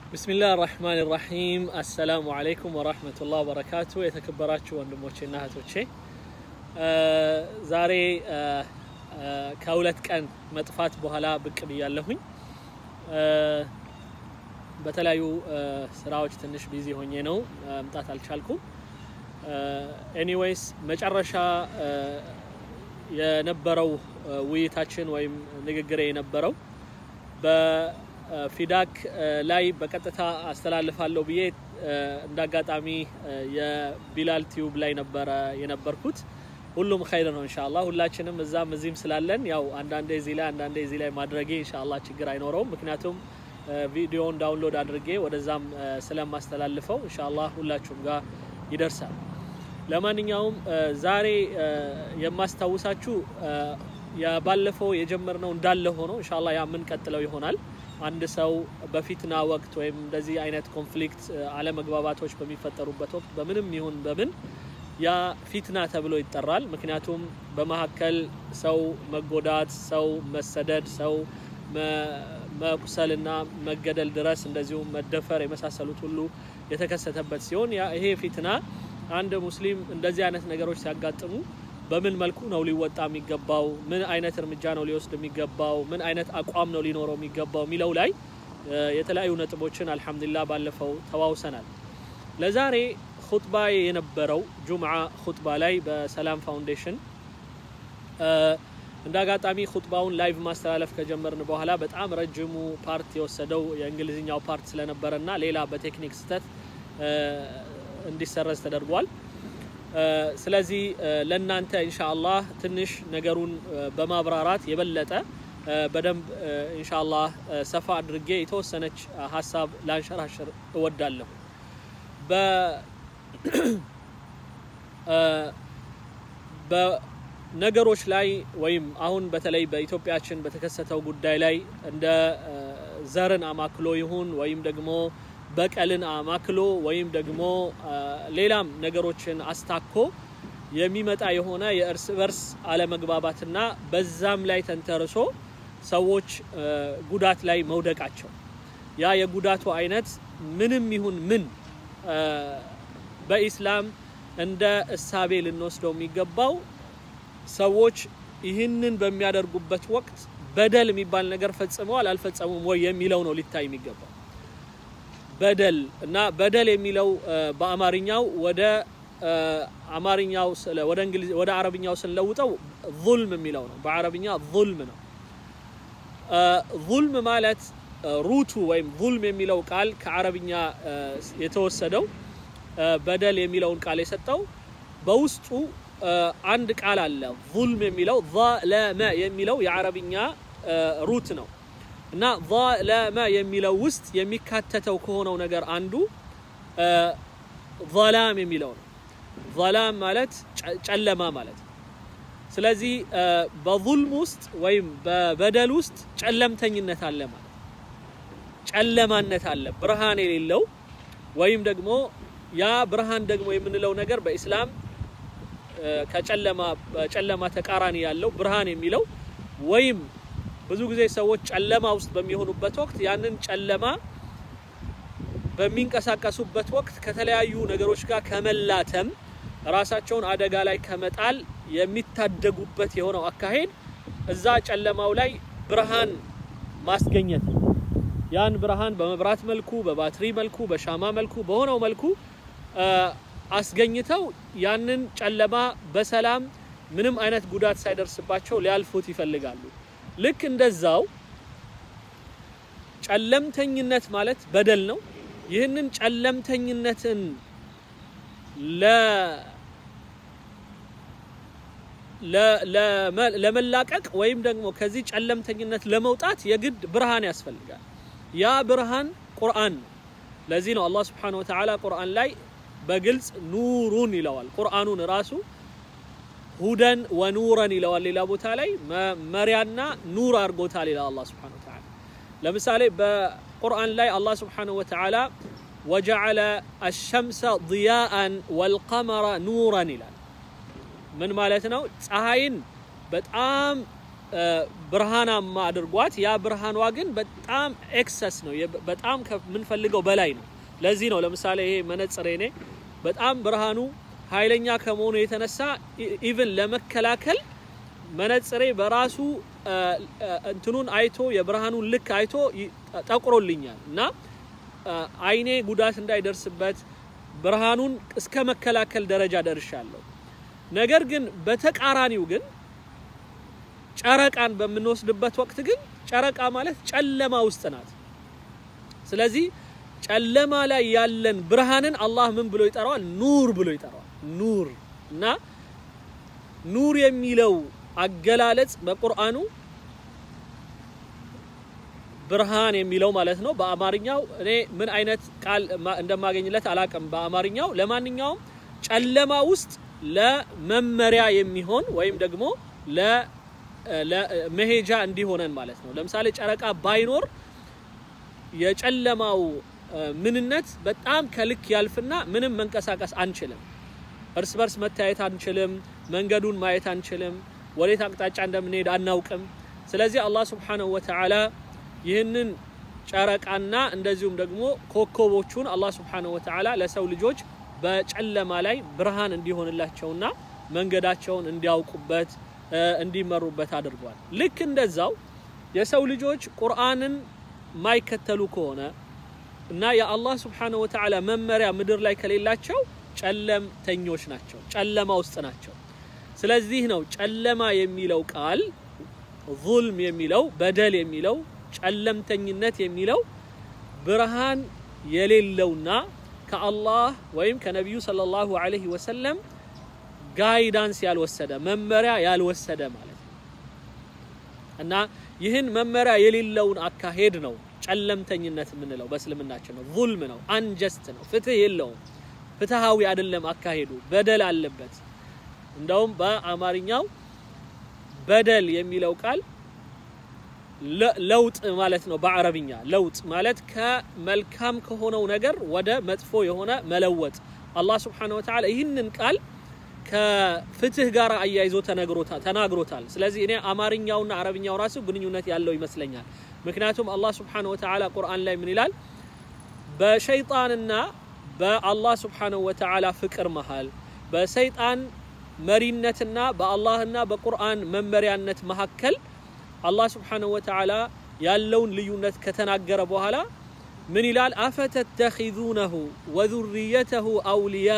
ብስሚላህ ራህማን ራሂም አሰላሙ አለይኩም ወራህመቱላህ ወበረካቱ። የተከበራችሁ ወንድሞቼና እህቶቼ ዛሬ ከሁለት ቀን መጥፋት በኋላ ብቅ ብያለሁኝ። በተለያዩ ስራዎች ትንሽ ቢዚ ሆኜ ነው መምጣት አልቻልኩም። ኤኒዌይስ መጨረሻ የነበረው ውይይታችን ወይም ንግግሬ የነበረው በፊዳክ ላይ በቀጥታ አስተላልፋለሁ ብዬ እንደ አጋጣሚ የቢላል ቲዩብ ላይ ነበረ የነበርኩት። ሁሉም ኸይር ነው ኢንሻአላህ። ሁላችንም እዛም እዚህም ስላለን ያው አንዳንዴ እዚህ ላይ አንዳንዴ እዚህ ላይ ማድረጌ ኢንሻአላህ ችግር አይኖረውም። ምክንያቱም ቪዲዮውን ዳውንሎድ አድርጌ ወደዛም ስለማስተላልፈው ኢንሻአላህ ሁላችሁም ጋር ይደርሳል። ለማንኛውም ዛሬ የማስታውሳችሁ ባለፈው የጀመርነው እንዳለ ሆኖ ኢንሻአላህ ያ የምንቀጥለው ይሆናል። አንድ ሰው በፊትና ወቅት ወይም እንደዚህ አይነት ኮንፍሊክት አለመግባባቶች በሚፈጠሩበት ወቅት በምንም ይሁን በምን ያ ፊትና ተብሎ ይጠራል። ምክንያቱም በመካከል ሰው መጎዳት፣ ሰው መሰደድ፣ ሰው መቁሰልና መገደል ድረስ እንደዚሁም መደፈር የመሳሰሉት ሁሉ የተከሰተበት ሲሆን ያ ይሄ ፊትና አንድ ሙስሊም እንደዚህ አይነት ነገሮች ሲያጋጥሙ በምን መልኩ ነው ሊወጣ የሚገባው? ምን አይነት እርምጃ ነው ሊወስድ የሚገባው? ምን አይነት አቋም ነው ሊኖረው የሚገባው የሚለው ላይ የተለያዩ ነጥቦችን አልሐምዱሊላህ ባለፈው ተዋውሰናል። ለዛሬ ሁጥባ የነበረው ጁምዓ ሁጥባ ላይ በሰላም ፋውንዴሽን እንደ አጋጣሚ ሁጥባውን ላይቭ ማስተላለፍ ከጀመርን በኋላ በጣም ረጅሙ ፓርት የወሰደው የእንግሊዝኛው ፓርት ስለነበረና ሌላ በቴክኒክ ስህተት እንዲሰረዝ ተደርጓል። ስለዚህ ለእናንተ ኢንሻአላህ ትንሽ ነገሩን በማብራራት የበለጠ በደንብ ኢንሻአላህ ሰፋ አድርጌ የተወሰነች ሀሳብ ላንሸራሽር እወዳለሁ። በነገሮች ላይ ወይም አሁን በተለይ በኢትዮጵያችን በተከሰተው ጉዳይ ላይ እንደ ዘርን አማክሎ ይሁን ወይም ደግሞ በቀልን አማክሎ ወይም ደግሞ ሌላም ነገሮችን አስታኮ የሚመጣ የሆነ የእርስ በርስ አለመግባባትና በዛም ላይ ተንተርሶ ሰዎች ጉዳት ላይ መውደቃቸው ያ የጉዳቱ አይነት ምንም ይሁን ምን በኢስላም እንደ እሳቤ ልንወስደው የሚገባው ሰዎች ይህንን በሚያደርጉበት ወቅት በደል የሚባል ነገር ፈጽመዋል አልፈጸሙም ወይ የሚለው ነው ሊታይ የሚገባው። በደል እና በደል የሚለው በአማርኛው ወደ አማርኛው ወደ እንግሊዝ ወደ አረብኛው ስንለውጠው ዙልም የሚለው ነው። በአረብኛ ዙልም ነው። ዙልም ማለት ሩቱ ወይም ዙልም የሚለው ቃል ከአረብኛ የተወሰደው በደል የሚለውን ቃል የሰጠው በውስጡ አንድ ቃል አለ። ዙልም የሚለው ዘለመ የሚለው የአረብኛ ሩት ነው። እና ዘለመ የሚለው ውስጥ የሚካተተው ከሆነው ነገር አንዱ ዘላም የሚለው ነው። ዘላም ማለት ጨለማ ማለት ነው። ስለዚህ በዙልም ውስጥ ወይም በበደል ውስጥ ጨለምተኝነት አለ ማለት ጨለማነት አለ፣ ብርሃን የሌለው ወይም ደግሞ ያ ብርሃን ደግሞ የምንለው ነገር በኢስላም ከጨለማ በጨለማ ተቃራኒ ያለው ብርሃን የሚለው ወይም ብዙ ጊዜ ሰዎች ጨለማ ውስጥ በሚሆኑበት ወቅት ያንን ጨለማ በሚንቀሳቀሱበት ወቅት ከተለያዩ ነገሮች ጋር ከመላተም ራሳቸውን አደጋ ላይ ከመጣል የሚታደጉበት የሆነው አካሄድ እዛ ጨለማው ላይ ብርሃን ማስገኘት ነው። ያን ብርሃን በመብራት መልኩ፣ በባትሪ መልኩ፣ በሻማ መልኩ፣ በሆነው መልኩ አስገኝተው ያንን ጨለማ በሰላም ምንም አይነት ጉዳት ሳይደርስባቸው ሊያልፉት ይፈልጋሉ። ልክ እንደዛው ጨለምተኝነት ማለት በደል ነው። ይህንን ጨለምተኝነትን ለመላቀቅ ወይም ደግሞ ከዚህ ጨለምተኝነት ለመውጣት የግድ ብርሃን ያስፈልጋል። ያ ብርሃን ቁርአን ነው። ለዚህ ነው አላህ ስብሓነሁ ወተዓላ ቁርአን ላይ በግልጽ ኑሩን ይለዋል። ቁርአኑን ራሱ ሁደን ወኑረን ይለዋል። ሌላ ቦታ ላይ መመሪያና ኑር አድርጎታል ይላል አላህ ስብሓነሁ ወተዓላ። ለምሳሌ በቁርአን ላይ አላህ ስብሓነሁ ወተዓላ ወጀዐለ አሸምሰ ضያአን ወልቀመረ ኑረን ይላል። ምን ማለት ነው? ፀሐይን በጣም ብርሃናማ አድርጓት ያ ብርሃኗ ግን በጣም ኤክሰስ ነው፣ በጣም ከምንፈልገው በላይ ነው። ለዚህ ነው ለምሳሌ ይሄ መነጽሬ እኔ በጣም ብርሃኑ ኃይለኛ ከመሆኑ የተነሳ ኢቭን ለመከላከል መነጽሬ በራሱ እንትኑን አይቶ የብርሃኑን ልክ አይቶ ጠቁሮልኛል እና አይኔ ጉዳት እንዳይደርስበት ብርሃኑን እስከ መከላከል ደረጃ ደርሻለሁ። ነገር ግን በተቃራኒው ግን ጨረቃን በምንወስድበት ወቅት ግን ጨረቃ ማለት ጨለማ ውስጥ ናት። ስለዚህ ጨለማ ላይ ያለን ብርሃንን አላህ ምን ብሎ ይጠራዋል? ኑር ብሎ ይጠራዋል። ኑር እና ኑር የሚለው አገላለጽ በቁርአኑ ብርሃን የሚለው ማለት ነው። በአማርኛው እኔ ምን አይነት ቃል እንደማገኝለት አላቅም። በአማርኛው ለማንኛውም ጨለማ ውስጥ ለመመሪያ የሚሆን ወይም ደግሞ ለመሄጃ እንዲሆነን ማለት ነው። ለምሳሌ ጨረቃ ባይኖር የጨለማው ምንነት በጣም ከልክ ያልፍና ምንም መንቀሳቀስ አንችልም። እርስ በርስ መታየት አንችልም። መንገዱን ማየት አንችልም። ወዴት አቅጣጫ እንደምንሄድ አናውቅም። ስለዚህ አላህ ሱብሓነሁ ወተዓላ ይህንን ጨረቃና እንደዚሁም ደግሞ ኮከቦቹን አላህ ሱብሓነሁ ወተዓላ ለሰው ልጆች በጨለማ ላይ ብርሃን እንዲሆንላቸውና መንገዳቸውን እንዲያውቁበት እንዲመሩበት አድርጓል። ልክ እንደዛው የሰው ልጆች ቁርአንን ማይከተሉ ከሆነ እና የአላህ ሱብሓነሁ ወተዓላ መመሪያ ምድር ላይ ከሌላቸው ጨለምተኞች ናቸው፣ ጨለማ ውስጥ ናቸው። ስለዚህ ነው ጨለማ የሚለው ቃል ዙልም የሚለው በደል የሚለው ጨለምተኝነት የሚለው ብርሃን የሌለውና ከአላህ ወይም ከነቢዩ ሰለላሁ ዐለይሂ ወሰለም ጋይዳንስ ያልወሰደ መመሪያ ያልወሰደ ማለት ነው እና ይህን መመሪያ የሌለውን አካሄድ ነው ጨለምተኝነት የምንለው በእስልምናችን ነው። ዙልም ነው፣ አንጀስት ነው፣ ፍትህ የለውም፣ ፍትሃዊ አይደለም አካሄዱ፣ በደል አለበት። እንደውም በአማርኛው በደል የሚለው ቃል ለውጥ ማለት ነው። በአረብኛ ለውጥ ማለት ከመልካም ከሆነው ነገር ወደ መጥፎ የሆነ መለወጥ። አላህ ስብሓነሁ ወተዓላ ይህንን ቃል ከፍትህ ጋር አያይዞ ተናግሮታል። ስለዚህ እኔ አማርኛውና አረብኛው ራሱ ግንኙነት ያለው ይመስለኛል። ምክንያቱም አላህ ስብሓነሁ ወተዓላ ቁርአን ላይ ምን ይላል? በሸይጣንና በአላህ ስብሓነሁ ወተዓላ ፍቅር መሃል በሰይጣን መሪነትና በአላህና በቁርአን መመሪያነት መካከል አላህ ስብሓነሁ ወተዓላ ያለውን ልዩነት ከተናገረ በኋላ ምን ይላል? አፈተተኺዙነሁ ወዙርየተሁ አውልያ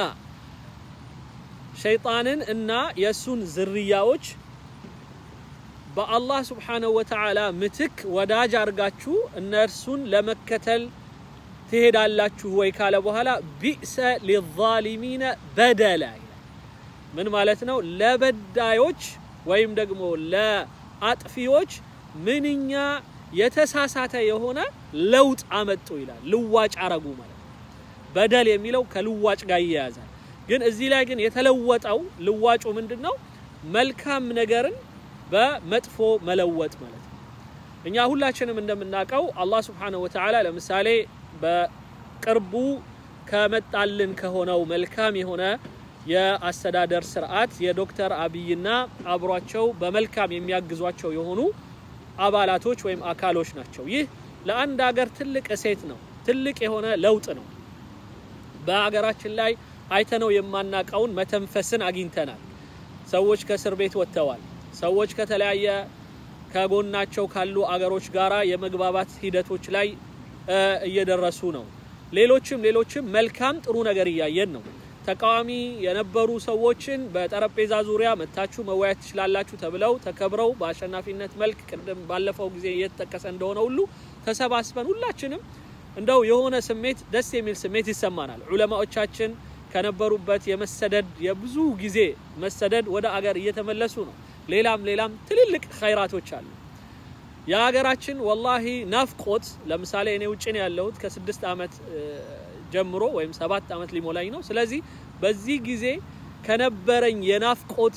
ሸይጣንን እና የእሱን ዝርያዎች በአላህ ስብሓነሁ ወተዓላ ምትክ ወዳጅ አድርጋችሁ እነርሱን ለመከተል ትሄዳላችሁ ወይ ካለ በኋላ ቢእሰ ሊዛሊሚነ በደላ ይላል። ምን ማለት ነው? ለበዳዮች ወይም ደግሞ ለአጥፊዎች ምንኛ የተሳሳተ የሆነ ለውጥ አመጡ ይላል። ልዋጭ አረጉ ማለት ነው። በደል የሚለው ከልዋጭ ጋር ይያያዛል። ግን እዚህ ላይ ግን የተለወጠው ልዋጩ ምንድን ነው? መልካም ነገርን በመጥፎ መለወጥ ማለት ነው። እኛ ሁላችንም እንደምናውቀው አላህ ስብሓነሁ ወተዓላ ለምሳሌ በቅርቡ ከመጣልን ከሆነው መልካም የሆነ የአስተዳደር ስርዓት የዶክተር አብይና አብሯቸው በመልካም የሚያግዟቸው የሆኑ አባላቶች ወይም አካሎች ናቸው። ይህ ለአንድ ሀገር ትልቅ እሴት ነው፣ ትልቅ የሆነ ለውጥ ነው። በሀገራችን ላይ አይተነው የማናቀውን መተንፈስን አግኝተናል። ሰዎች ከእስር ቤት ወጥተዋል። ሰዎች ከተለያየ ከጎናቸው ካሉ አገሮች ጋራ የመግባባት ሂደቶች ላይ እየደረሱ ነው። ሌሎችም ሌሎችም መልካም ጥሩ ነገር እያየን ነው። ተቃዋሚ የነበሩ ሰዎችን በጠረጴዛ ዙሪያ መታችሁ መወያየት ትችላላችሁ ተብለው ተከብረው በአሸናፊነት መልክ ቅድም ባለፈው ጊዜ እየተጠቀሰ እንደሆነ ሁሉ ተሰባስበን ሁላችንም እንደው የሆነ ስሜት ደስ የሚል ስሜት ይሰማናል። ዑለማዎቻችን ከነበሩበት የመሰደድ የብዙ ጊዜ መሰደድ ወደ አገር እየተመለሱ ነው። ሌላም ሌላም ትልልቅ ኸይራቶች አሉ። የሀገራችን ወላሂ ናፍቆት ለምሳሌ እኔ ውጭ ነው ያለሁት ከስድስት ዓመት ጀምሮ ወይም ሰባት ዓመት ሊሞላኝ ነው። ስለዚህ በዚህ ጊዜ ከነበረኝ የናፍቆት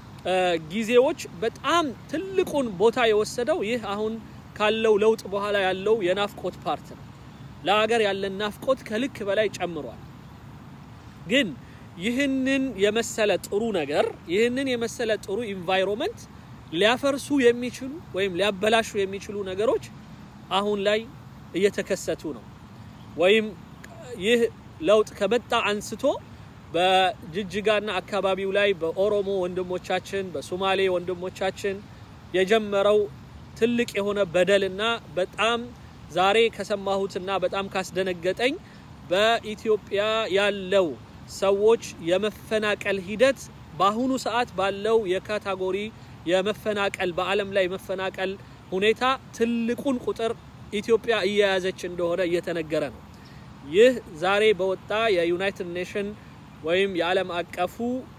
ጊዜዎች በጣም ትልቁን ቦታ የወሰደው ይህ አሁን ካለው ለውጥ በኋላ ያለው የናፍቆት ፓርት ነው። ለሀገር ያለን ናፍቆት ከልክ በላይ ጨምሯል። ግን ይህንን የመሰለ ጥሩ ነገር ይህንን የመሰለ ጥሩ ኢንቫይሮንመንት ሊያፈርሱ የሚችሉ ወይም ሊያበላሹ የሚችሉ ነገሮች አሁን ላይ እየተከሰቱ ነው። ወይም ይህ ለውጥ ከመጣ አንስቶ በጅጅጋና አካባቢው ላይ በኦሮሞ ወንድሞቻችን፣ በሶማሌ ወንድሞቻችን የጀመረው ትልቅ የሆነ በደልና በጣም ዛሬ ከሰማሁትና በጣም ካስደነገጠኝ በኢትዮጵያ ያለው ሰዎች የመፈናቀል ሂደት በአሁኑ ሰዓት ባለው የካታጎሪ የመፈናቀል በዓለም ላይ መፈናቀል ሁኔታ ትልቁን ቁጥር ኢትዮጵያ እየያዘች እንደሆነ እየተነገረ ነው። ይህ ዛሬ በወጣ የዩናይትድ ኔሽን ወይም የዓለም አቀፉ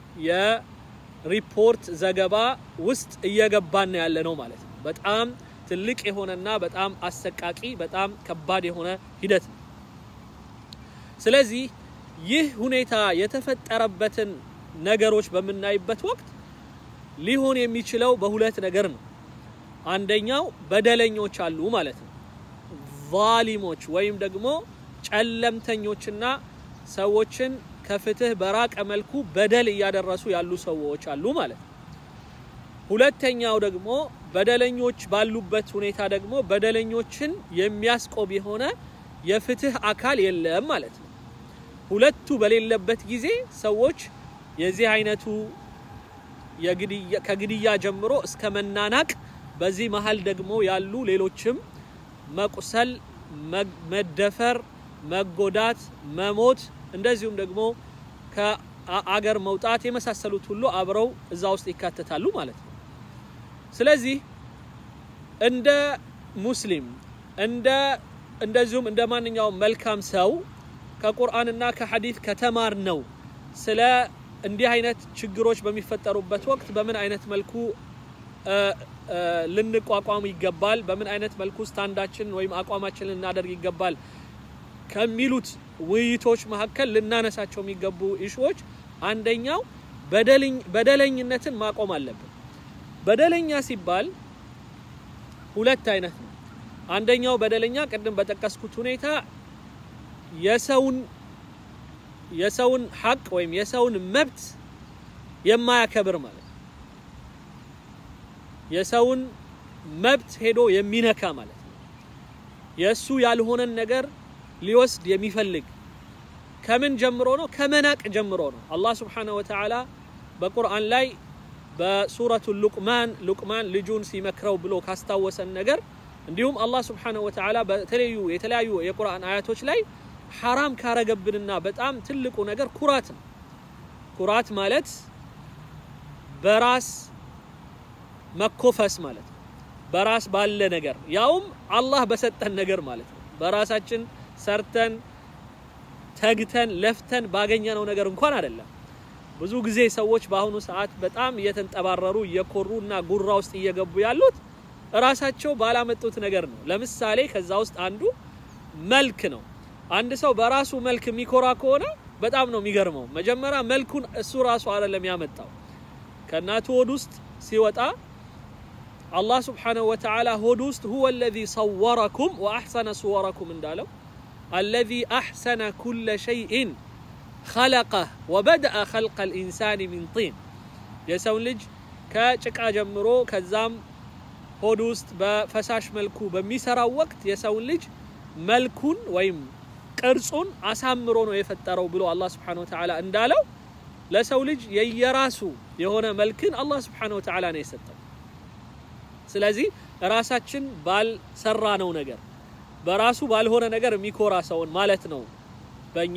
የሪፖርት ዘገባ ውስጥ እየገባን ያለ ነው ማለት ነው። በጣም ትልቅ የሆነና በጣም አሰቃቂ በጣም ከባድ የሆነ ሂደት ነው። ስለዚህ ይህ ሁኔታ የተፈጠረበትን ነገሮች በምናይበት ወቅት ሊሆን የሚችለው በሁለት ነገር ነው። አንደኛው በደለኞች አሉ ማለት ነው። ዛሊሞች ወይም ደግሞ ጨለምተኞችና ሰዎችን ከፍትህ በራቀ መልኩ በደል እያደረሱ ያሉ ሰዎች አሉ ማለት ነው። ሁለተኛው ደግሞ በደለኞች ባሉበት ሁኔታ ደግሞ በደለኞችን የሚያስቆም የሆነ የፍትህ አካል የለም ማለት ነው። ሁለቱ በሌለበት ጊዜ ሰዎች የዚህ አይነቱ ከግድያ ጀምሮ እስከ መናናቅ፣ በዚህ መሀል ደግሞ ያሉ ሌሎችም መቁሰል፣ መደፈር፣ መጎዳት፣ መሞት እንደዚሁም ደግሞ ከአገር መውጣት የመሳሰሉት ሁሉ አብረው እዛ ውስጥ ይካተታሉ ማለት ነው። ስለዚህ እንደ ሙስሊም እንደ እንደዚሁም እንደ ማንኛውም መልካም ሰው ከቁርአንና ከሐዲት ከተማር ነው ስለ እንዲህ አይነት ችግሮች በሚፈጠሩበት ወቅት በምን አይነት መልኩ ልንቋቋም ይገባል፣ በምን አይነት መልኩ ስታንዳችን ወይም አቋማችን ልናደርግ ይገባል ከሚሉት ውይይቶች መካከል ልናነሳቸው የሚገቡ ኢሹዎች አንደኛው በደለኝነትን ማቆም አለብን። በደለኛ ሲባል ሁለት አይነት ነው። አንደኛው በደለኛ ቅድም በጠቀስኩት ሁኔታ የሰውን የሰውን ሐቅ ወይም የሰውን መብት የማያከብር ማለት ነው። የሰውን መብት ሄዶ የሚነካ ማለት ነው። የእሱ ያልሆነን ነገር ሊወስድ የሚፈልግ ከምን ጀምሮ ነው? ከመናቅ ጀምሮ ነው። አላህ ስብሓነሁ ወተዓላ በቁርአን ላይ በሱረቱ ሉቅማን ሉቅማን ልጁን ሲመክረው ብሎ ካስታወሰን ነገር እንዲሁም አላህ ስብሓነሁ ወተዓላ በተለያዩ የተለያዩ የቁርአን አያቶች ላይ ሐራም ካረገብንና በጣም ትልቁ ነገር ኩራት ነው። ኩራት ማለት በራስ መኮፈስ ማለት ነው። በራስ ባለ ነገር ያውም አላህ በሰጠን ነገር ማለት ነው። በራሳችን ሰርተን ተግተን ለፍተን ባገኘነው ነገር እንኳን አይደለም። ብዙ ጊዜ ሰዎች በአሁኑ ሰዓት በጣም እየተንጠባረሩ እየኮሩ እና ጉራ ውስጥ እየገቡ ያሉት እራሳቸው ባላመጡት ነገር ነው። ለምሳሌ ከዛ ውስጥ አንዱ መልክ ነው። አንድ ሰው በራሱ መልክ የሚኮራ ከሆነ በጣም ነው የሚገርመው። መጀመሪያ መልኩን እሱ ራሱ አይደለም ያመጣው። ከእናቱ ሆድ ውስጥ ሲወጣ አላህ ስብሓነሁ ወተዓላ ሆድ ውስጥ ሁወ አለዚ ሰወረኩም ወአሕሰነ ሱወረኩም እንዳለው አለዚ አሕሰነ ኩለ ሸይኢን ኸለቀህ ወበደአ ኸልቀል ኢንሳኒ ሚን ጢን የሰውን ልጅ ከጭቃ ጀምሮ ከዛም ሆድ ውስጥ በፈሳሽ መልኩ በሚሰራው ወቅት የሰውን ልጅ መልኩን ወይም ቅርጹን አሳምሮ ነው የፈጠረው ብሎ አላህ ስብሓነሁ ወተዓላ እንዳለው ለሰው ልጅ የየራሱ የሆነ መልክን አላህ ስብሓነሁ ወተዓላ ነው የሰጠው። ስለዚህ ራሳችን ባልሰራ ነው ነገር በራሱ ባልሆነ ነገር የሚኮራ ሰውን ማለት ነው በእኛ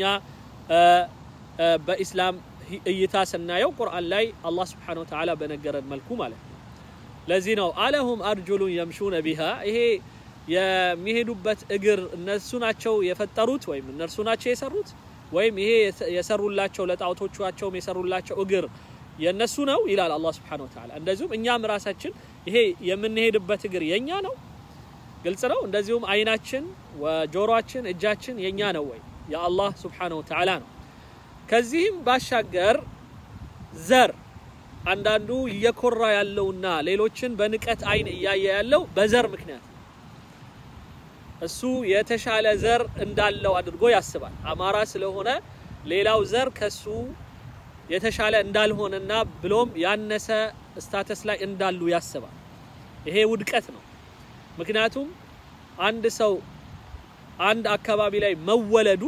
በኢስላም እይታ ስናየው ቁርአን ላይ አላህ ስብሓነሁ ወተዓላ በነገረን መልኩ ማለት ነው። ለዚህ ነው አለሁም አርጁሉን የምሹነ ቢሃ ይሄ የሚሄዱበት እግር እነሱ ናቸው የፈጠሩት ወይም እነርሱ ናቸው የሰሩት ወይም ይሄ የሰሩላቸው ለጣዖቶቻቸውም የሰሩላቸው እግር የነሱ ነው ይላል አላህ ስብሓነሁ ወተዓላ። እንደዚሁም እኛም ራሳችን ይሄ የምንሄድበት እግር የኛ ነው፣ ግልጽ ነው። እንደዚሁም አይናችን፣ ጆሮአችን፣ እጃችን የኛ ነው ወይ የአላህ ስብሓነሁ ወተዓላ ነው። ከዚህም ባሻገር ዘር አንዳንዱ እየኮራ ያለውና ሌሎችን በንቀት አይን እያየ ያለው በዘር ምክንያት እሱ የተሻለ ዘር እንዳለው አድርጎ ያስባል። አማራ ስለሆነ ሌላው ዘር ከሱ የተሻለ እንዳልሆነና ብሎም ያነሰ ስታተስ ላይ እንዳሉ ያስባል። ይሄ ውድቀት ነው። ምክንያቱም አንድ ሰው አንድ አካባቢ ላይ መወለዱ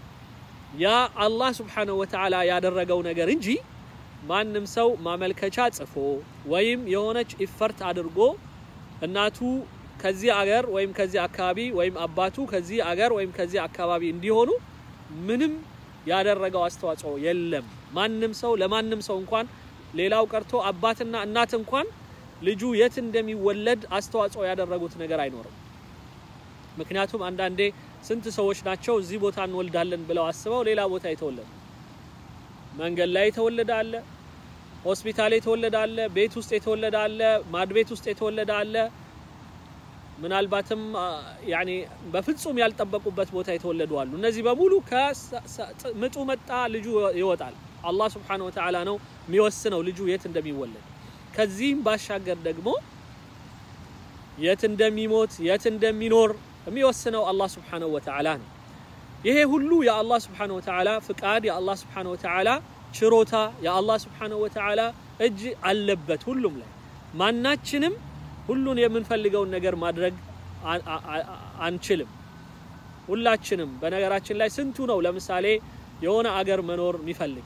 ያ አላህ ስብሓነሁ ወተዓላ ያደረገው ነገር እንጂ ማንም ሰው ማመልከቻ ጽፎ ወይም የሆነች ኢፈርት አድርጎ እናቱ ከዚህ አገር ወይም ከዚህ አካባቢ ወይም አባቱ ከዚህ አገር ወይም ከዚህ አካባቢ እንዲሆኑ ምንም ያደረገው አስተዋጽኦ የለም። ማንም ሰው ለማንም ሰው እንኳን ሌላው ቀርቶ አባትና እናት እንኳን ልጁ የት እንደሚወለድ አስተዋጽኦ ያደረጉት ነገር አይኖርም። ምክንያቱም አንዳንዴ ስንት ሰዎች ናቸው እዚህ ቦታ እንወልዳለን ብለው አስበው ሌላ ቦታ የተወለዱ። መንገድ ላይ የተወለደ አለ፣ ሆስፒታል የተወለደ አለ፣ ቤት ውስጥ የተወለደ አለ፣ ማድ ቤት ውስጥ የተወለደ አለ። ምናልባትም ያኔ በፍጹም ያልጠበቁበት ቦታ የተወለዱ አሉ። እነዚህ በሙሉ ከምጡ መጣ ልጁ ይወጣል። አላህ ስብሓነሁ ወተዓላ ነው የሚወስነው ልጁ የት እንደሚወለድ። ከዚህም ባሻገር ደግሞ የት እንደሚሞት የት እንደሚኖር የሚወስነው አላህ ስብሓነሁ ወተዓላ ነው። ይሄ ሁሉ የአላህ ስብሓነሁ ወተዓላ ፍቃድ፣ የአላህ ስብሓነሁ ወተዓላ ችሮታ፣ የአላህ ስብሓነሁ ወተዓላ እጅ አለበት ሁሉም ላይ ማናችንም ሁሉን የምንፈልገውን ነገር ማድረግ አንችልም። ሁላችንም በነገራችን ላይ ስንቱ ነው ለምሳሌ የሆነ አገር መኖር የሚፈልግ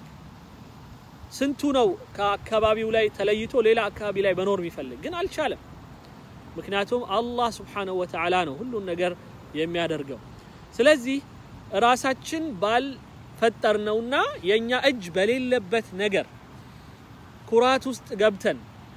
ስንቱ ነው ከአካባቢው ላይ ተለይቶ ሌላ አካባቢ ላይ መኖር የሚፈልግ ግን አልቻለም። ምክንያቱም አላህ ስብሓነሁ ወተዓላ ነው ሁሉን ነገር የሚያደርገው። ስለዚህ ራሳችን ባልፈጠርነውና የእኛ እጅ በሌለበት ነገር ኩራት ውስጥ ገብተን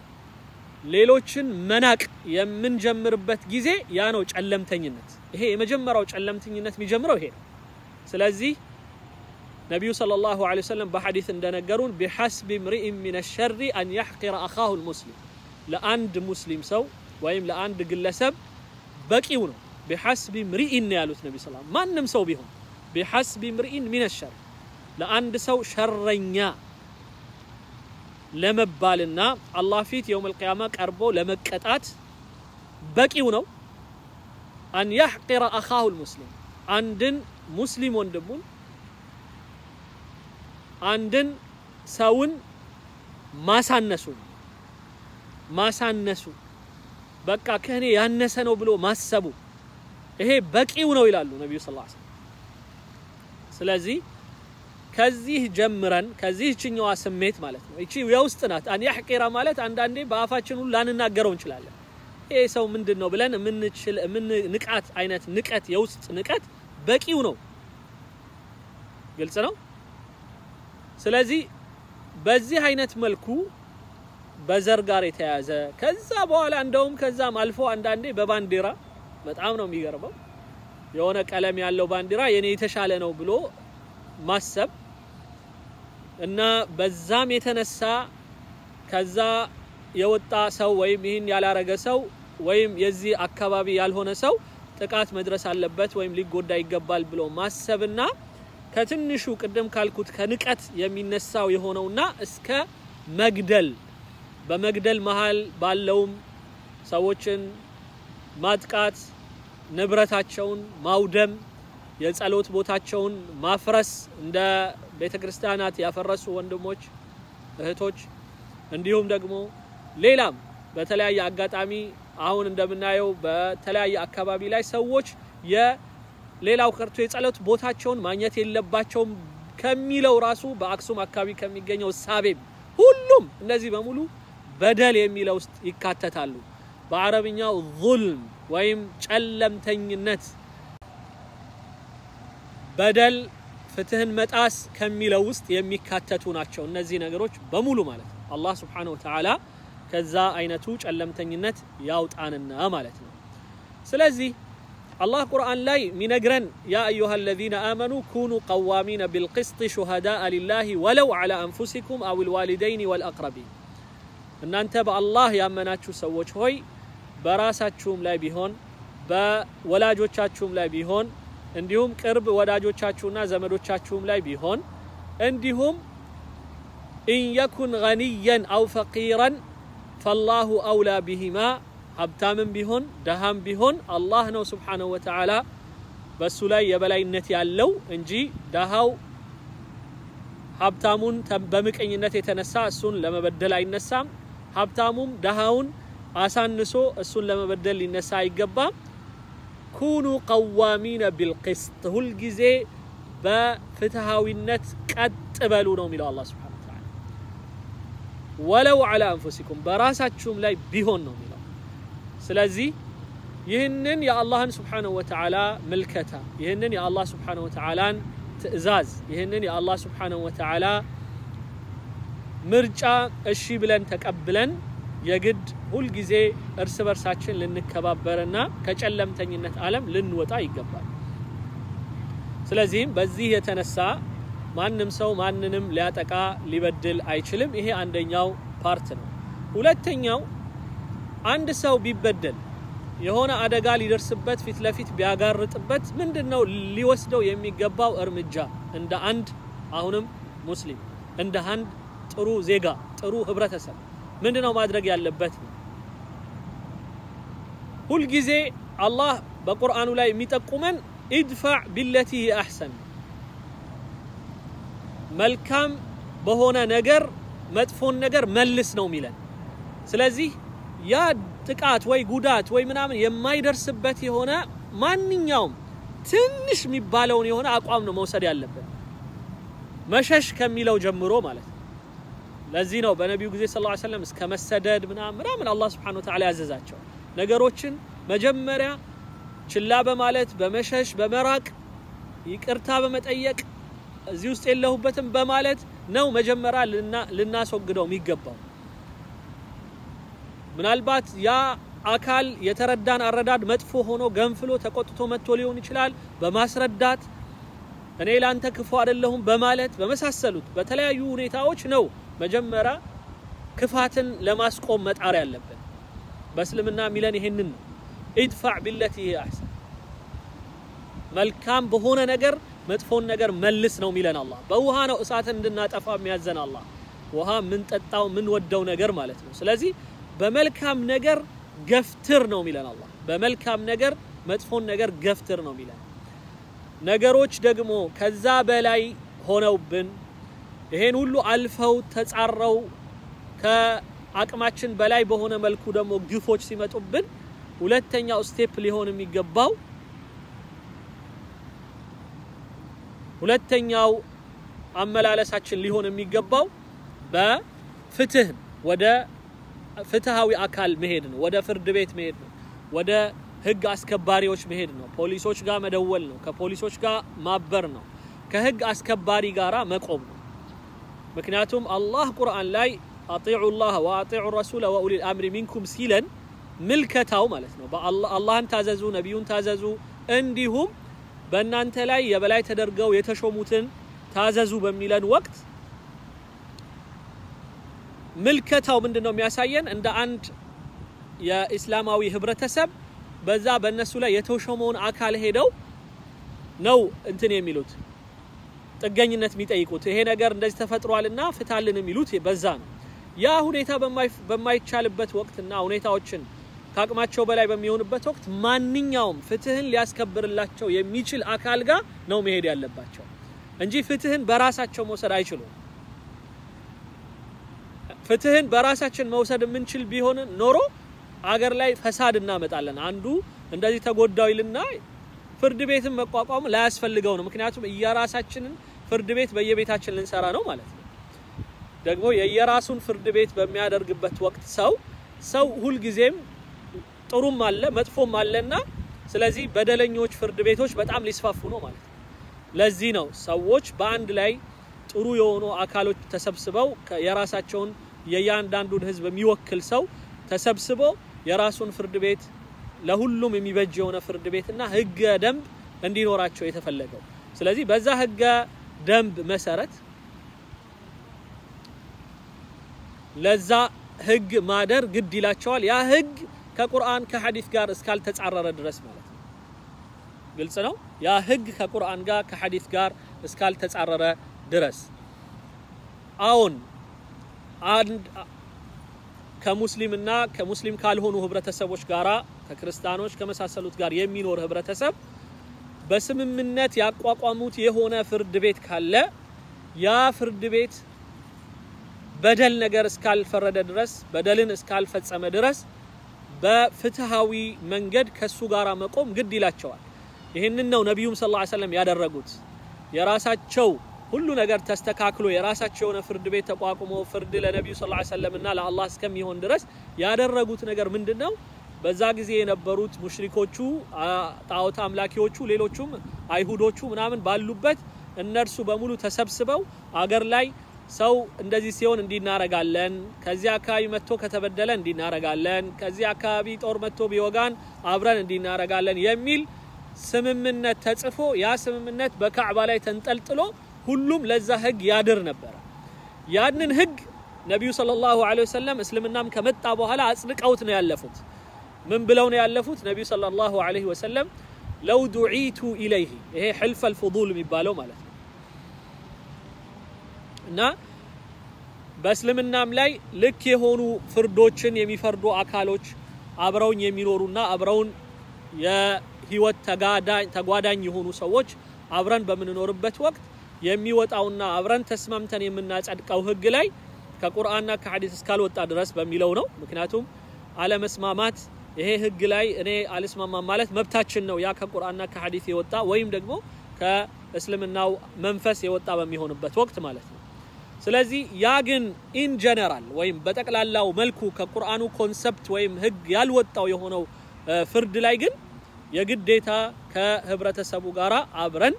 ሌሎችን መናቅ የምንጀምርበት ጊዜ ያ ነው ጨለምተኝነት። ይሄ የመጀመሪያው ጨለምተኝነት የሚጀምረው ይሄ ነው። ስለዚህ ነቢዩ ሰለላሁ ዐለይሂ ወሰለም በሐዲስ እንደነገሩን ቢሐስቢ ምርኢን ሚነ ሸሪ አን ያሕቂረ አኻሁ ልሙስሊም ለአንድ ሙስሊም ሰው ወይም ለአንድ ግለሰብ በቂው ነው። ቢሐስቢ ምርኢን ነው ያሉት ነቢ ስ ማንም ሰው ቢሆን ቢሐስቢ ምርኢን ሚነ ሸር ለአንድ ሰው ሸረኛ ለመባልና አላህ ፊት የውም አልቅያማ ቀርቦ ለመቀጣት በቂው ነው። አን ያሕቂረ አኻሁ ልሙስሊም አንድን ሙስሊም ወንድሙን አንድን ሰውን ማሳነሱ ማሳነሱ በቃ ከእኔ ያነሰ ነው ብሎ ማሰቡ ይሄ በቂው ነው ይላሉ ነቢዩ ስ ላ ስለዚህ ከዚህ ጀምረን ከዚህ ችኛዋ ስሜት ማለት ነው። እቺ የውስጥ ናት። አን ያሕቂራ ማለት አንዳንዴ በአፋችን ሁሉ ላንናገረው እንችላለን። ይሄ ሰው ምንድን ነው ብለን የምንችል የምንንቃት አይነት ንቀት፣ የውስጥ ንቀት በቂው ነው። ግልጽ ነው። ስለዚህ በዚህ አይነት መልኩ በዘር ጋር የተያያዘ ከዛ በኋላ እንደውም ከዛም አልፎ አንዳንዴ በባንዲራ በጣም ነው የሚገርመው የሆነ ቀለም ያለው ባንዲራ የኔ የተሻለ ነው ብሎ ማሰብ እና በዛም የተነሳ ከዛ የወጣ ሰው ወይም ይህን ያላረገ ሰው ወይም የዚህ አካባቢ ያልሆነ ሰው ጥቃት መድረስ አለበት ወይም ሊጎዳ ይገባል ብሎ ማሰብና ከትንሹ ቅድም ካልኩት ከንቀት የሚነሳው የሆነውና እስከ መግደል በመግደል መሀል ባለውም ሰዎችን ማጥቃት፣ ንብረታቸውን ማውደም፣ የጸሎት ቦታቸውን ማፍረስ እንደ ቤተ ክርስቲያናት ያፈረሱ ወንድሞች እህቶች፣ እንዲሁም ደግሞ ሌላም በተለያየ አጋጣሚ አሁን እንደምናየው በተለያየ አካባቢ ላይ ሰዎች የሌላው ቀርቶ የጸሎት ቦታቸውን ማግኘት የለባቸውም ከሚለው ራሱ በአክሱም አካባቢ ከሚገኘው ሳቤም ሁሉም እነዚህ በሙሉ በደል የሚለው ውስጥ ይካተታሉ። በአረብኛው ዙልም ወይም ጨለምተኝነት በደል ፍትህን መጣስ ከሚለው ውስጥ የሚካተቱ ናቸው። እነዚህ ነገሮች በሙሉ ማለት ነው። አላህ ስብሓነሁ ወተዓላ ከዛ አይነቱ ጨለምተኝነት ያውጣንና ማለት ነው። ስለዚህ አላህ ቁርአን ላይ ሚነግረን ያ አዩሃ አለዚነ አመኑ ኩኑ ቀዋሚነ ቢልቅስጥ ሹሃዳአ ሊላሂ ወለው ዐላ አንፉሲኩም አው ልዋሊደይን ወልአቅረቢን እናንተ በአላህ ያመናችሁ ሰዎች ሆይ በራሳችሁም ላይ ቢሆን በወላጆቻችሁም ላይ ቢሆን እንዲሁም ቅርብ ወዳጆቻችሁና ዘመዶቻችሁም ላይ ቢሆን እንዲሁም ኢንየኩን ገኒየን አው ፈቂረን ፈላሁ አውላ ቢሂማ ሀብታምም ቢሆን ደሃም ቢሆን አላህ ነው ስብሓነሁ ወተዓላ በሱ ላይ የበላይነት ያለው እንጂ ደሃው ሀብታሙን በምቀኝነት የተነሳ እሱን ለመበደል አይነሳም። ሀብታሙም ደሃውን አሳንሶ እሱን ለመበደል ሊነሳ አይገባም። ኩኑ ቀዋሚነ ቢልቅስጥ ሁልጊዜ በፍትሃዊነት ቀጥ በሉ ነው የሚለው አላህ ሱብሓነሁ ወተዓላ። ወለው ዐላ አንፉሲኩም በራሳችሁም ላይ ቢሆን ነው የሚለው። ስለዚህ ይህንን የአላህን ሱብሓነሁ ወተዓላ ምልከታ ይህንን የአላህ ሱብሓነሁ ወተዓላን ትዕዛዝ ይህንን የአላህ ሱብሓነሁ ወተዓላ ምርጫ እሺ ብለን ተቀብለን የግድ ሁልጊዜ እርስ በርሳችን ልንከባበርና ከጨለምተኝነት ዓለም ልንወጣ ይገባል። ስለዚህም በዚህ የተነሳ ማንም ሰው ማንንም ሊያጠቃ ሊበድል አይችልም። ይሄ አንደኛው ፓርት ነው። ሁለተኛው አንድ ሰው ቢበደል የሆነ አደጋ ሊደርስበት ፊት ለፊት ቢያጋርጥበት ምንድን ነው ሊወስደው የሚገባው እርምጃ እንደ አንድ አሁንም ሙስሊም እንደ አንድ ጥሩ ዜጋ ጥሩ ህብረተሰብ ምንድን ነው ማድረግ ያለበት? ሁልጊዜ አላህ በቁርአኑ ላይ የሚጠቁመን ኢድፋዕ ቢለቲ አሕሰን መልካም በሆነ ነገር መጥፎን ነገር መልስ ነው የሚለን። ስለዚህ ያ ጥቃት ወይ ጉዳት ወይ ምናምን የማይደርስበት የሆነ ማንኛውም ትንሽ የሚባለውን የሆነ አቋም ነው መውሰድ ያለብን መሸሽ ከሚለው ጀምሮ ማለት ነው። ለዚህ ነው በነቢዩ ጊዜ ሰለላሁ ዐለይሂ ወሰለም እስከ መሰደድ ምናምን ምናምን አላህ ሱብሓነሁ ወተዓላ ያዘዛቸው ነገሮችን መጀመሪያ ችላ በማለት በመሸሽ በመራቅ ይቅርታ በመጠየቅ እዚህ ውስጥ የለሁበትም በማለት ነው መጀመሪያ ልናስወግደው የሚገባው። ምናልባት ያ አካል የተረዳን አረዳድ መጥፎ ሆኖ ገንፍሎ ተቆጥቶ መጥቶ ሊሆን ይችላል። በማስረዳት እኔ ላንተ ክፉ አይደለሁም በማለት በመሳሰሉት በተለያዩ ሁኔታዎች ነው መጀመሪያ ክፋትን ለማስቆም መጣር ያለብን። በእስልምና የሚለን ይሄንን ነው። ኢድፋዕ ቢለቲ አሕሰን መልካም በሆነ ነገር መጥፎን ነገር መልስ ነው የሚለን አላህ። በውሃ ነው እሳትን እንድናጠፋ የሚያዘን አላህ። ውሃ የምንጠጣው የምንወደው ነገር ማለት ነው። ስለዚህ በመልካም ነገር ገፍትር ነው የሚለን አላህ። በመልካም ነገር መጥፎን ነገር ገፍትር ነው የሚለን። ነገሮች ደግሞ ከዛ በላይ ሆነውብን ይሄን ሁሉ አልፈው ተጻረው ከአቅማችን በላይ በሆነ መልኩ ደግሞ ግፎች ሲመጡብን ሁለተኛው ስቴፕ ሊሆን የሚገባው ሁለተኛው አመላለሳችን ሊሆን የሚገባው በፍትህ ወደ ፍትሃዊ አካል መሄድ ነው። ወደ ፍርድ ቤት መሄድ ነው። ወደ ህግ አስከባሪዎች መሄድ ነው። ፖሊሶች ጋር መደወል ነው። ከፖሊሶች ጋር ማበር ነው። ከህግ አስከባሪ ጋራ መቆም ነው። ምክንያቱም አላህ ቁርአን ላይ አጢዑ ላህ ወአጢዑ ረሱለ ወኡሊል አምሪ ሚንኩም ሲለን ምልከታው ማለት ነው። አላህን ታዘዙ፣ ነቢዩን ታዘዙ፣ እንዲሁም በእናንተ ላይ የበላይ ተደርገው የተሾሙትን ታዘዙ በሚለን ወቅት ምልከታው ምንድን ነው የሚያሳየን? እንደ አንድ የኢስላማዊ ህብረተሰብ በዛ በእነሱ ላይ የተሾመውን አካል ሄደው ነው እንትን የሚሉት ጥገኝነት የሚጠይቁት ይሄ ነገር እንደዚህ ተፈጥሯልና ፍታልን የሚሉት በዛ ነው። ያ ሁኔታ በማይቻልበት ወቅትና ሁኔታዎችን ከአቅማቸው በላይ በሚሆንበት ወቅት ማንኛውም ፍትህን ሊያስከብርላቸው የሚችል አካል ጋር ነው መሄድ ያለባቸው እንጂ ፍትህን በራሳቸው መውሰድ አይችሉም። ፍትህን በራሳችን መውሰድ የምንችል ቢሆን ኖሮ አገር ላይ ፈሳድ እናመጣለን። አንዱ እንደዚህ ተጎዳው ይልና ፍርድ ቤትን መቋቋም ላያስፈልገው ነው። ምክንያቱም እየራሳችንን ፍርድ ቤት በየቤታችን ልንሰራ ነው ማለት ነው። ደግሞ የየራሱን ፍርድ ቤት በሚያደርግበት ወቅት ሰው ሰው ሁልጊዜም ጥሩም አለ መጥፎም አለና ስለዚህ በደለኞች ፍርድ ቤቶች በጣም ሊስፋፉ ነው ማለት ነው። ለዚህ ነው ሰዎች በአንድ ላይ ጥሩ የሆኑ አካሎች ተሰብስበው የራሳቸውን የእያንዳንዱን ህዝብ የሚወክል ሰው ተሰብስቦ የራሱን ፍርድ ቤት ለሁሉም የሚበጅ የሆነ ፍርድ ቤትና ህገ ደንብ እንዲኖራቸው የተፈለገው። ስለዚህ በዛ ህገ ደንብ መሰረት ለዛ ህግ ማደር ግድ ይላቸዋል። ያ ህግ ከቁርአን ከሐዲስ ጋር እስካልተጻረረ ድረስ ማለት ነው። ግልጽ ነው። ያ ህግ ከቁርአን ጋር ከሐዲስ ጋር እስካልተጻረረ ድረስ አሁን አንድ ከሙስሊምና ከሙስሊም ካልሆኑ ህብረተሰቦች ጋራ ከክርስቲያኖች ከመሳሰሉት ጋር የሚኖር ህብረተሰብ በስምምነት ያቋቋሙት የሆነ ፍርድ ቤት ካለ ያ ፍርድ ቤት በደል ነገር እስካልፈረደ ድረስ በደልን እስካልፈጸመ ድረስ በፍትሃዊ መንገድ ከሱ ጋር መቆም ግድ ይላቸዋል። ይህንን ነው ነቢዩም ሰለላሁ ዐለይሂ ወሰለም ያደረጉት። የራሳቸው ሁሉ ነገር ተስተካክሎ የራሳቸው የሆነ ፍርድ ቤት ተቋቁሞ ፍርድ ለነቢዩ ሰለላሁ ዐለይሂ ወሰለም እና ለአላህ እስከሚሆን ድረስ ያደረጉት ነገር ምንድን ነው? በዛ ጊዜ የነበሩት ሙሽሪኮቹ፣ ጣዖት አምላኪዎቹ፣ ሌሎቹም አይሁዶቹ ምናምን ባሉበት እነርሱ በሙሉ ተሰብስበው አገር ላይ ሰው እንደዚህ ሲሆን እንዲናረጋለን፣ ከዚህ አካባቢ መጥቶ ከተበደለ እንዲናረጋለን፣ ከዚህ አካባቢ ጦር መጥቶ ቢወጋን አብረን እንዲናረጋለን የሚል ስምምነት ተጽፎ ያ ስምምነት በካዕባ ላይ ተንጠልጥሎ ሁሉም ለዛ ህግ ያድር ነበረ። ያንን ህግ ነቢዩ ሰለላሁ ዐለይሂ ወሰለም እስልምናም ከመጣ በኋላ አጽድቀውት ነው ያለፉት። ምን ብለው ነው ያለፉት? ነቢዩ ሰለላሁ ዐለይሂ ወሰለም ለው ዱዒቱ ኢለይህ ይሄ ሕልፈል ፉዱል የሚባለው ማለት ነው እና በእስልምናም ላይ ልክ የሆኑ ፍርዶችን የሚፈርዱ አካሎች አብረውኝ የሚኖሩና አብረውን የህይወት ተጓዳኝ የሆኑ ሰዎች አብረን በምንኖርበት ወቅት የሚወጣውና አብረን ተስማምተን የምናጸድቀው ህግ ላይ ከቁርአንና ከሐዲስ እስካልወጣ ድረስ በሚለው ነው። ምክንያቱም አለመስማማት ይሄ ህግ ላይ እኔ አልስማማም ማለት መብታችን ነው። ያ ከቁርአንና ከሐዲስ የወጣ ወይም ደግሞ ከእስልምናው መንፈስ የወጣ በሚሆንበት ወቅት ማለት ነው። ስለዚህ ያ ግን ኢን ጀነራል ወይም በጠቅላላው መልኩ ከቁርአኑ ኮንሰፕት ወይም ህግ ያልወጣው የሆነው ፍርድ ላይ ግን የግዴታ ከህብረተሰቡ ጋር አብረን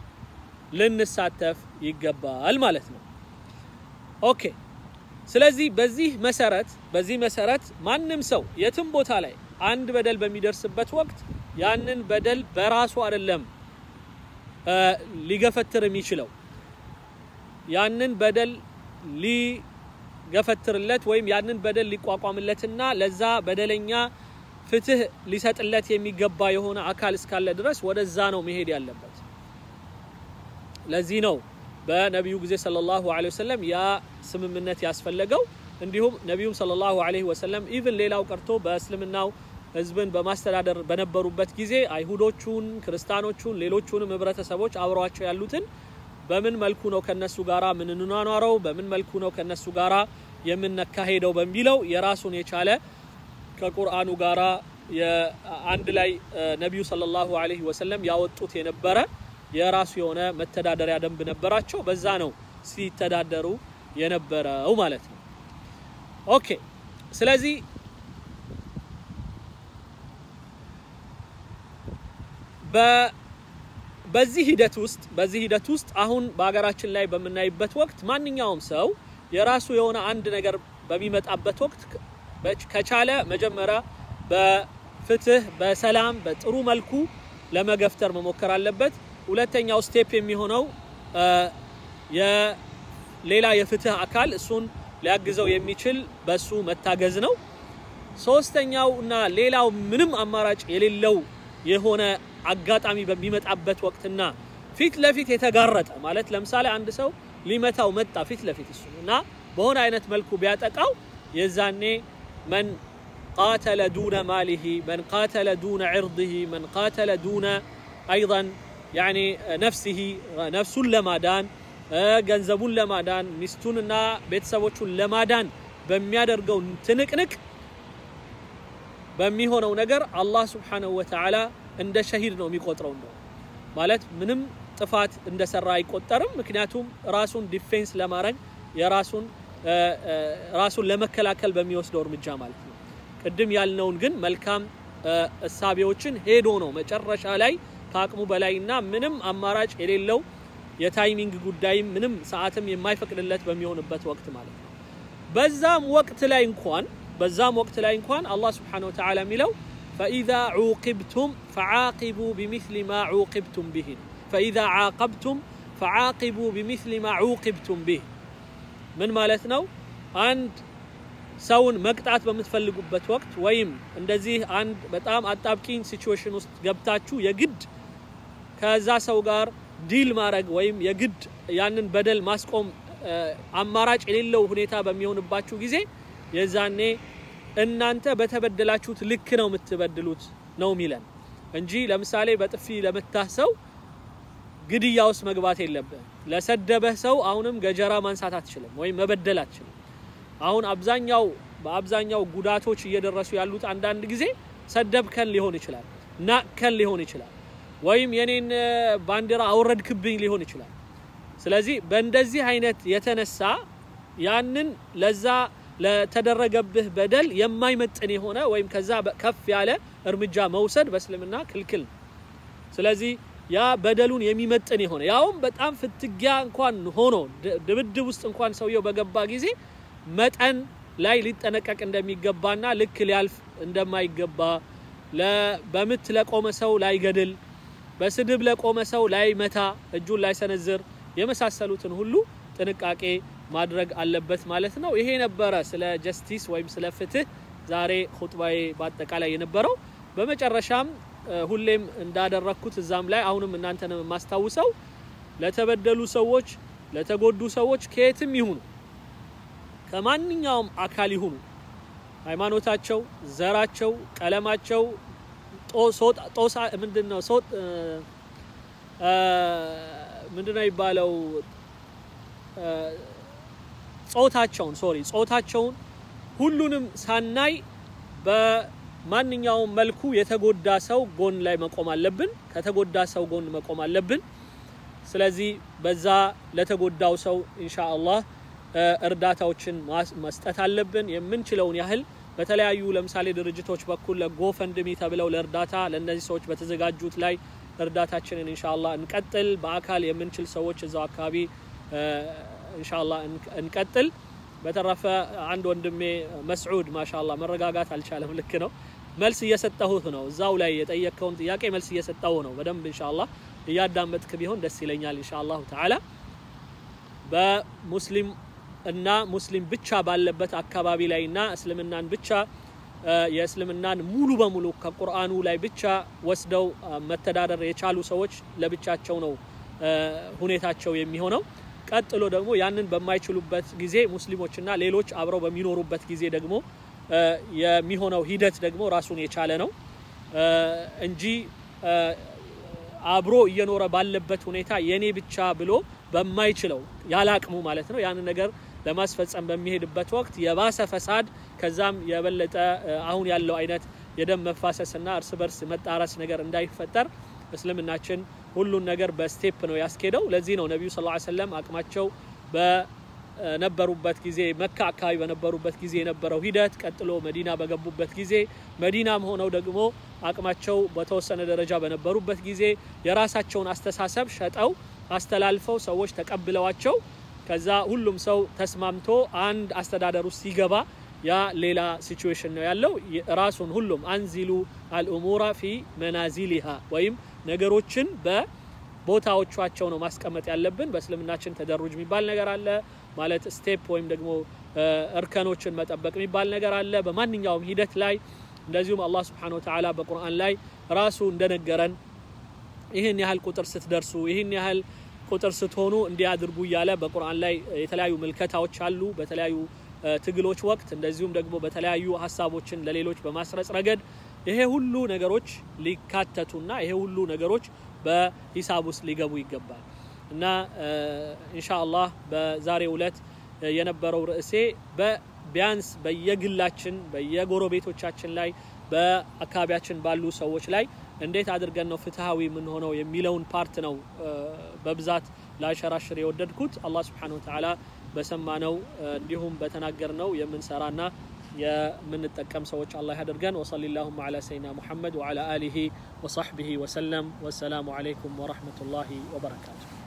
ልንሳተፍ ይገባል ማለት ነው። ኦኬ። ስለዚህ በዚህ መሰረት በዚህ መሰረት ማንም ሰው የትም ቦታ ላይ አንድ በደል በሚደርስበት ወቅት ያንን በደል በራሱ አይደለም ሊገፈትር የሚችለው ያንን በደል ሊገፈትርለት ወይም ያንን በደል ሊቋቋምለትና ለዛ በደለኛ ፍትህ ሊሰጥለት የሚገባ የሆነ አካል እስካለ ድረስ ወደዛ ነው መሄድ ያለበት። ለዚህ ነው በነቢዩ ጊዜ ሰለላሁ ዐለይሂ ወሰለም ያ ስምምነት ያስፈለገው። እንዲሁም ነቢዩም ሰለላሁ ዐለይሂ ወሰለም ኢቭን ሌላው ቀርቶ በእስልምናው ህዝብን በማስተዳደር በነበሩበት ጊዜ አይሁዶቹን፣ ክርስቲያኖቹን፣ ሌሎቹንም ህብረተሰቦች አብረዋቸው ያሉትን በምን መልኩ ነው ከነሱ ጋራ ምንኗኗረው፣ በምን መልኩ ነው ከነሱ ጋራ የምነካሄደው በሚለው የራሱን የቻለ ከቁርአኑ ጋራ አንድ ላይ ነቢዩ ሰለላሁ ዐለይሂ ወሰለም ያወጡት የነበረ የራሱ የሆነ መተዳደሪያ ደንብ ነበራቸው። በዛ ነው ሲተዳደሩ የነበረው ማለት ነው። ኦኬ። ስለዚህ በዚህ ሂደት ውስጥ በዚህ ሂደት ውስጥ አሁን በሀገራችን ላይ በምናይበት ወቅት ማንኛውም ሰው የራሱ የሆነ አንድ ነገር በሚመጣበት ወቅት ከቻለ መጀመሪያ በፍትህ በሰላም በጥሩ መልኩ ለመገፍተር መሞከር አለበት። ሁለተኛው ስቴፕ የሚሆነው ሌላ የፍትህ አካል እሱን ሊያግዘው የሚችል በሱ መታገዝ ነው። ሶስተኛው እና ሌላው ምንም አማራጭ የሌለው የሆነ አጋጣሚ በሚመጣበት ወቅትና ፊት ለፊት የተጋረጠ ማለት ለምሳሌ አንድ ሰው ሊመታው መጣ ፊት ለፊት እሱ እና በሆነ አይነት መልኩ ቢያጠቃው የዛኔ መን ቃተለ ዱነ ማሊሂ መን ቃተለ ዱነ ዕርድሂ መን ቃተለ ዱነ አይን ያኒ ነፍሲሂ ነፍሱን ለማዳን ገንዘቡን ለማዳን ሚስቱንና ቤተሰቦቹን ለማዳን በሚያደርገው ትንቅንቅ በሚሆነው ነገር አላህ ስብሓነሁ ወተዓላ እንደ ሸሂድ ነው የሚቆጥረው። እንደው ማለት ምንም ጥፋት እንደሰራ አይቆጠርም። ምክንያቱም ራሱን ዲፌንስ ለማድረግ የራሱን ራሱን ለመከላከል በሚወስደው እርምጃ ማለት ነው። ቅድም ያልነውን ግን መልካም እሳቤዎችን ሄዶ ነው መጨረሻ ላይ ከአቅሙ በላይና ምንም አማራጭ የሌለው የታይሚንግ ጉዳይም ምንም ሰዓትም የማይፈቅድለት በሚሆንበት ወቅት ማለት ነው። በዛም ወቅት ላይ እንኳን በዛም ወቅት ላይ እንኳን አላህ ስብሓነሁ ወተዓላ የሚለው ፈኢዛ ዑቂብቱም ፈዓቂቡ ቢሚስሊ ማ ዑቂብቱም ቢህ ፈኢዛ ዓቀብቱም ፈዓቂቡ ቢሚስሊ ማ ዑቂብቱም ቢህ ምን ማለት ነው? አንድ ሰውን መቅጣት በምትፈልጉበት ወቅት ወይም እንደዚህ አንድ በጣም አጣብቂኝ ሲቹዌሽን ውስጥ ገብታችሁ የግድ ከዛ ሰው ጋር ዲል ማድረግ ወይም የግድ ያንን በደል ማስቆም አማራጭ የሌለው ሁኔታ በሚሆንባችሁ ጊዜ የዛኔ እናንተ በተበደላችሁት ልክ ነው የምትበድሉት ነው የሚለን እንጂ ለምሳሌ በጥፊ ለመታህ ሰው ግድያ ውስጥ መግባት የለብህ። ለሰደበህ ሰው አሁንም ገጀራ ማንሳት አትችልም ወይም መበደል አትችልም። አሁን አብዛኛው በአብዛኛው ጉዳቶች እየደረሱ ያሉት አንዳንድ ጊዜ ሰደብከን ሊሆን ይችላል፣ ናቅከን ሊሆን ይችላል፣ ወይም የኔን ባንዲራ አውረድክብኝ ሊሆን ይችላል። ስለዚህ በእንደዚህ አይነት የተነሳ ያንን ለዛ ለተደረገብህ በደል የማይመጥን የሆነ ወይም ከዛ ከፍ ያለ እርምጃ መውሰድ በእስልምና ክልክል ነው። ስለዚህ ያ በደሉን የሚመጥን የሆነ ያውም በጣም ፍትጊያ እንኳን ሆኖ ድብድብ ውስጥ እንኳን ሰውየው በገባ ጊዜ መጠን ላይ ሊጠነቀቅ እንደሚገባና ልክ ሊያልፍ እንደማይገባ በምት ለቆመ ሰው ላይገድል፣ በስድብ ለቆመ ሰው ላይመታ፣ እጁን ላይሰነዝር የመሳሰሉትን ሁሉ ጥንቃቄ ማድረግ አለበት ማለት ነው። ይሄ ነበረ ስለ ጀስቲስ ወይም ስለ ፍትህ ዛሬ ሁጥባዬ በአጠቃላይ የነበረው። በመጨረሻም ሁሌም እንዳደረግኩት እዛም ላይ አሁንም እናንተን የማስታውሰው ለተበደሉ ሰዎች፣ ለተጎዱ ሰዎች ከየትም ይሁኑ ከማንኛውም አካል ይሁኑ ሃይማኖታቸው፣ ዘራቸው፣ ቀለማቸው ጦሳ ምንድነው ምንድነው የሚባለው ጾታቸውን ሶሪ ጾታቸውን ሁሉንም ሳናይ በማንኛውም መልኩ የተጎዳ ሰው ጎን ላይ መቆም አለብን። ከተጎዳ ሰው ጎን መቆም አለብን። ስለዚህ በዛ ለተጎዳው ሰው ኢንሻአላህ እርዳታዎችን መስጠት አለብን። የምንችለውን ያህል በተለያዩ ለምሳሌ ድርጅቶች በኩል ለጎፈንድሚ ተብለው ለእርዳታ ለእነዚህ ሰዎች በተዘጋጁት ላይ እርዳታችንን ኢንሻአላህ እንቀጥል። በአካል የምንችል ሰዎች እዛው አካባቢ ኢንሻአላህ እንቀጥል። በተረፈ አንድ ወንድሜ መስዑድ ማሻአላህ መረጋጋት አልቻለም። ልክ ነው። መልስ እየሰጠሁት ነው። እዛው ላይ የጠየቅከውን ጥያቄ መልስ እየሰጠሁ ነው። በደንብ ኢንሻአላህ እያዳመጥክ ቢሆን ደስ ይለኛል። ኢንሻአላሁ ተዓላ በሙስሊም እና ሙስሊም ብቻ ባለበት አካባቢ ላይ እና እስልምናን ብቻ የእስልምናን ሙሉ በሙሉ ከቁርአኑ ላይ ብቻ ወስደው መተዳደር የቻሉ ሰዎች ለብቻቸው ነው ሁኔታቸው የሚሆነው። ቀጥሎ ደግሞ ያንን በማይችሉበት ጊዜ ሙስሊሞችና ሌሎች አብረው በሚኖሩበት ጊዜ ደግሞ የሚሆነው ሂደት ደግሞ ራሱን የቻለ ነው እንጂ አብሮ እየኖረ ባለበት ሁኔታ የኔ ብቻ ብሎ በማይችለው ያለ አቅሙ ማለት ነው ያንን ነገር ለማስፈጸም በሚሄድበት ወቅት የባሰ ፈሳድ ከዛም የበለጠ አሁን ያለው አይነት የደም መፋሰስና እርስ በርስ መጣረስ ነገር እንዳይፈጠር እስልምናችን ሁሉን ነገር በስቴፕ ነው ያስኬደው። ለዚህ ነው ነቢዩ ሰለላሁ ዐለይሂ ወሰለም አቅማቸው በነበሩበት ጊዜ መካ አካባቢ በነበሩበት ጊዜ የነበረው ሂደት፣ ቀጥሎ መዲና በገቡበት ጊዜ፣ መዲናም ሆነው ደግሞ አቅማቸው በተወሰነ ደረጃ በነበሩበት ጊዜ የራሳቸውን አስተሳሰብ ሸጠው አስተላልፈው ሰዎች ተቀብለዋቸው ከዛ ሁሉም ሰው ተስማምቶ አንድ አስተዳደር ውስጥ ሲገባ ያ ሌላ ሲቹዌሽን ነው ያለው። ራሱን ሁሉም አንዚሉ አልኡሙራ ፊ መናዚሊሃ ወይም ነገሮችን በቦታዎቻቸው ነው ማስቀመጥ ያለብን። በእስልምናችን ተደሩጅ የሚባል ነገር አለ ማለት ስቴፕ ወይም ደግሞ እርከኖችን መጠበቅ የሚባል ነገር አለ በማንኛውም ሂደት ላይ። እንደዚሁም አላህ ስብሓነሁ ወተዓላ በቁርአን ላይ ራሱ እንደነገረን ይህን ያህል ቁጥር ስትደርሱ ይህን ያህል ቁጥር ስትሆኑ እንዲያድርጉ እያለ በቁርአን ላይ የተለያዩ ምልከታዎች አሉ በተለያዩ ትግሎች ወቅት እንደዚሁም ደግሞ በተለያዩ ሀሳቦችን ለሌሎች በማስረጽ ረገድ ይሄ ሁሉ ነገሮች ሊካተቱና ይሄ ሁሉ ነገሮች በሂሳብ ውስጥ ሊገቡ ይገባል እና ኢንሻአላህ በዛሬው ዕለት የነበረው ርዕሴ ቢያንስ በየግላችን በየጎረቤቶቻችን ላይ በአካባቢያችን ባሉ ሰዎች ላይ እንዴት አድርገን ነው ፍትሃዊ የምንሆነው የሚለውን ፓርት ነው በብዛት ላሸራሽር የወደድኩት። አላህ ስብሓነሁ ወተዓላ በሰማነው እንዲሁም በተናገርነው የምንሰራና የምንጠቀም ሰዎች አላህ ያደርገን። ወሰሊ ላሁማ ዓላ ሰይድና ሙሐመድ ወዓላ አሊሂ ወሰሕቢሂ ወሰለም። ወሰላሙ ዓለይኩም ወረሕመቱላሂ ወበረካቱ።